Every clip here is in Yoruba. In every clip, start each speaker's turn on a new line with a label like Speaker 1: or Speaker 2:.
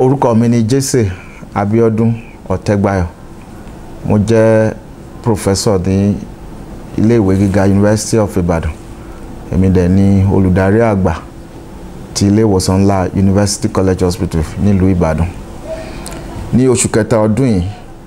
Speaker 1: orúkọ mi ni Jesse Abiodun Ọ̀tẹ́gbayọ̀ mo jẹ́ professor ní iléèwé gíga University of Ibadan èmi dẹ̀ ni olùdarí àgbà ti ilé ìwòsàn ńlá University College Hospital nílùú Ìbàdàn ní oṣù kẹta ọdún yìí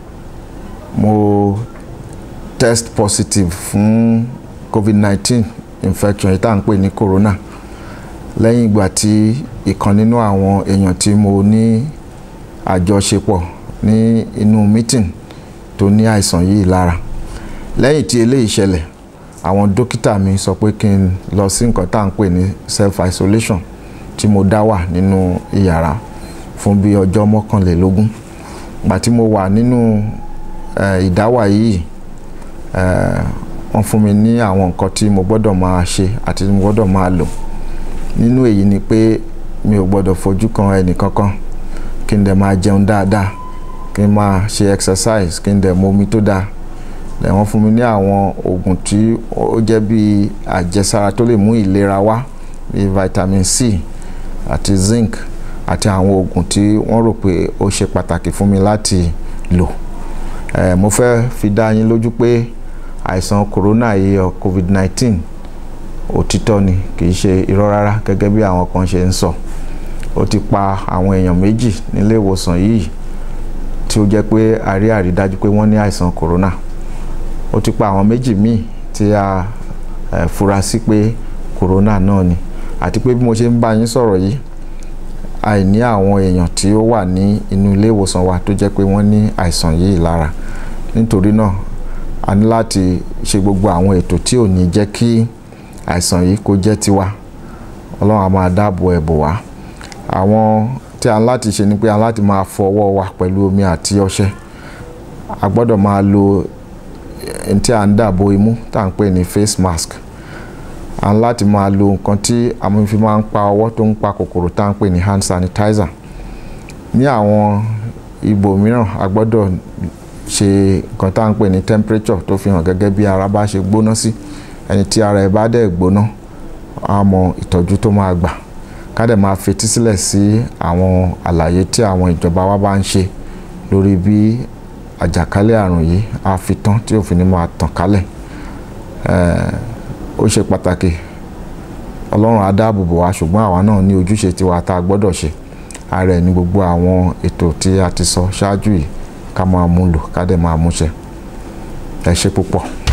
Speaker 1: mo test positive fún COVID-19 infection yìí tá à ń pè ní corona lẹ́yìn ìgbà tí ìkan nínú àwọn èèyàn tí mo ní àjọṣepọ̀ ní inú meeting tó ní àìsàn yìí lára lẹ́yìn tí eléyìí ṣẹlẹ̀ àwọn dókítà mi sọ pé kí n lọ sí nǹkan tá à ń pè ní self isolation tí mo dá wà nínú ìyàrá fún bí ọjọ́ mọ́kànlélógún gbà tí mo wà nínú ìdáwà yìí wọ́n fún mi ní àwọn nǹkan tí mo gbọ́dọ̀ máa ṣe àti mo gbọ́dọ̀ máa lò nínú èyí ni pé mi ò gbọ́dọ̀ fojú kan ẹnì kankan kí n dẹ̀ máa jẹun dáadáa kí n máa ṣe exercise kí n dẹ̀ mu omi tó dáa lẹ̀ wọ́n fún mi ní àwọn oògùn tí ó jẹ́ bí àjẹsára tó lè mú ìlera wá bíi vitamin C àti zinc àti àwọn oògùn tí wọ́n rò pé ó ṣe pàtàkì fún mi láti lò eh, mo fẹ́ fi dá yín lójú pé àìsàn corona yìí ọ covid-19 òtítọ́ ni kì í ṣe irọ́ rárá gẹ́gẹ́ bí àwọn kan ṣe ń sọ ó ti pa àwọn èèyàn méjì nílé ìwòsàn yìí tí ó jẹ́ pé a rí àrídájú pé wọ́n ní àìsàn corona ó ti pa àwọn méjì míì tí a eh, fura sí pé corona náà ni àti pé bí mo ṣe ń bá yín sọ̀rọ̀ yìí àìní àwọn èèyàn tí ó wà ní inú ilé ìwòsàn wa tó jẹ́ pé wọ́n ní àìsàn yìí lára nítorí náà a ní láti ṣe gbogbo àwọn ètò tí ò ní jẹ́ kí àìsàn yìí kó jẹ́ tiwa ọlọ́run á máa dáàbò ẹ̀ bò wá àwọn tí a ń láti ṣe ni pé a ń láti máa fọ ọwọ́ wa pẹ̀lú omi àti ọṣẹ a gbọ́dọ̀ máa lo ẹni tí a ń dàbò imú tá à ń pè ní face mask a ń láti máa lo nǹkan tí àwọn fi máa ń pa ọwọ́ tó ń pa kòkòrò tá à ń pè ní hand sanitizer ní àwọn ibò mìíràn a gbọ́dọ̀ ṣe nǹkan tá à ń pè ní temperature tó fi hàn gẹ́gẹ́ bí ara bá ṣe gbóná sí ẹni tí ara ẹ̀ bá dẹ̀ gbóná á mọ ìtọ́jú tó máa gbà ká dẹ̀ máa fetí sílẹ̀ sí àwọn àlàyé tí àwọn ìjọba wa bá ń ṣe lórí bí àjàkálẹ̀ àrùn yìí á fi tán tí òfin ni máa tàn kálẹ̀ ó ṣe pàtàkì ọlọ́run á dáàbò bò wá ṣùgbọ́n àwa náà ní ojúṣe tiwa tá a gbọ́dọ̀ ṣe ara ẹ̀ ní gbogbo àwọn ètò tí a ti sọ ṣáájú yìí ká máa mú lò ká dẹ̀ máa múṣẹ ẹ ṣe púpọ̀.